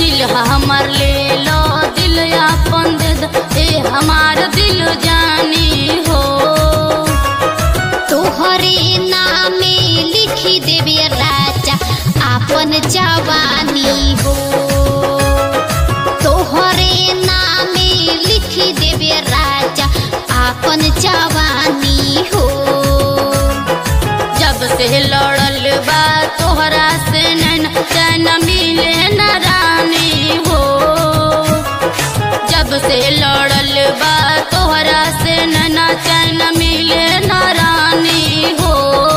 दिल हमर ले लो दिल अपन दे दो ए हमार दिल जानी हो तोहरे नामे लिखी देवे राजा आपन जवानी हो तोहरे नामे लिखी देवे राजा आपन जवानी हो जब से लड़ल बा तोहरा से नैन चैन मिले न रानी हो जब से लड़ल बा तोहरा से नैना चैन मिले न रानी हो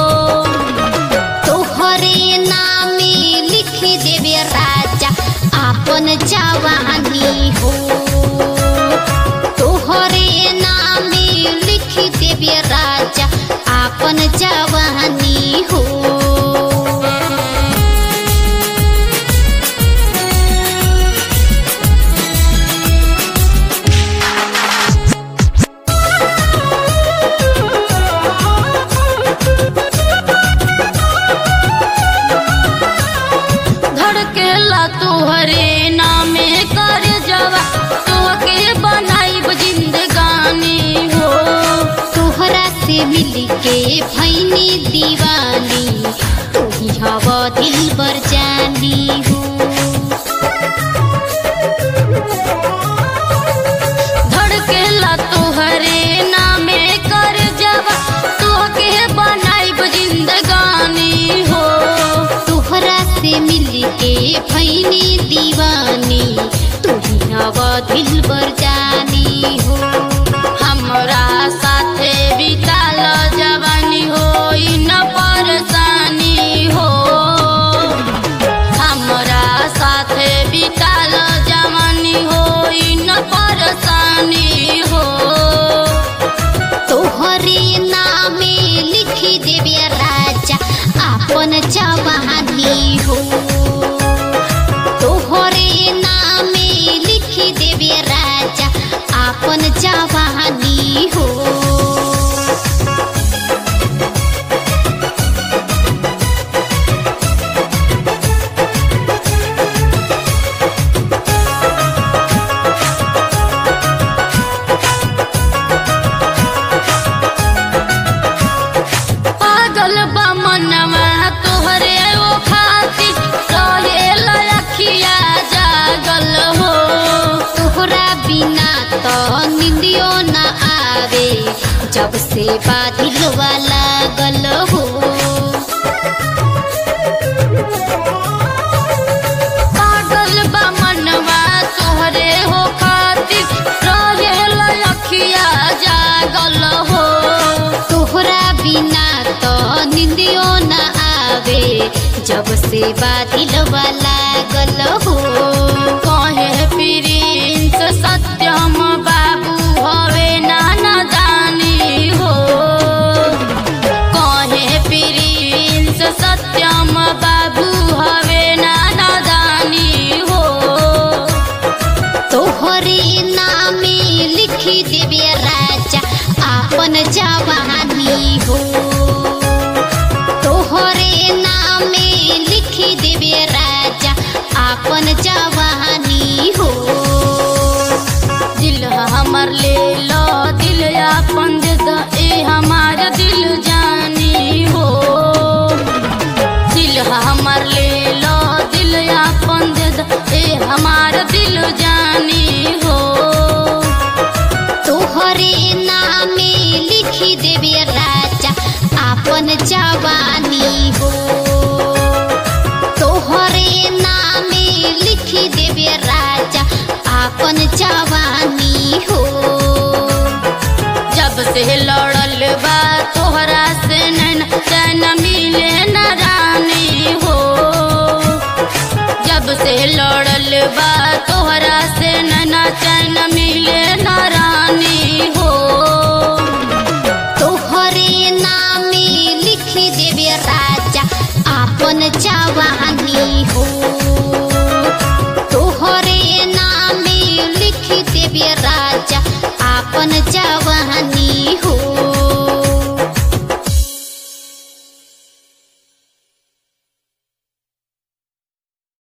तोहरे नामे लिखी देवे राजा आपन जवानी हो तोहरे नामे लिखी देवे राजा आपन जवानी हो धड़केला तोहरे नामे कर जवा तोहके बनाइब जिंदगानी हो तोहरा से मिल के भैनी दीवानी तू ही हवा दिल बर जानी हो धड़केला तोहरे नामे कर जवा तोहके बनाइब जिंदगानी हो तोहरा से मिल के भैनी दीवानी तू ही हवा दिल बर जानी हो हमरा साथे बिताल जवानी हो न परेशानी हो हमरा साथे बिताल जवानी हो न परेशानी हो तोहरे नामे लिखी देवे राजा आपन जवानी हो तोहरे नामे लिखी देवे राजा आपन जवानी हो पागल बा मनवा तोहरे ओ खातिर रहे लखिया जागल हो तोहरा बिना तो निंदियो न आवे जब से बादल लागल हो पागल बा मनवा तोहरे हो खातिर रहे लखिया जागल हो तोहरा बिना तो निंदियो न आवे जब से बादल लागल हो कहे प्रिंस सत्यम बाबू हवे नाना जानी हो कहे प्रिंस सत्यम बाबू हवे नाना जानी हो तोहरे नामे लिखी देवे राजा आपन जवानी हो तोहरे नामे लिखी देवे राजा आपन जवानी हो दिल हमर ले लो दिल अपन दे दो ए हमार दिल जानी हो दिल हमर ले लो दिल अपन दे दो ए हमार दिल जानी हो तोहरे नामे लिखी देवे राजा आपन जवानी हो तोहरे नामे लिखी देवे राजा आपन जवानी हो जब से लड़ल बा तोहरा से नैन चैन मिले न रानी हो जब से लड़ल बा तोहरा से नैना चैन मिले न रानी हो तोहरे नामे लिखी देवे राजा आपन जवानी हो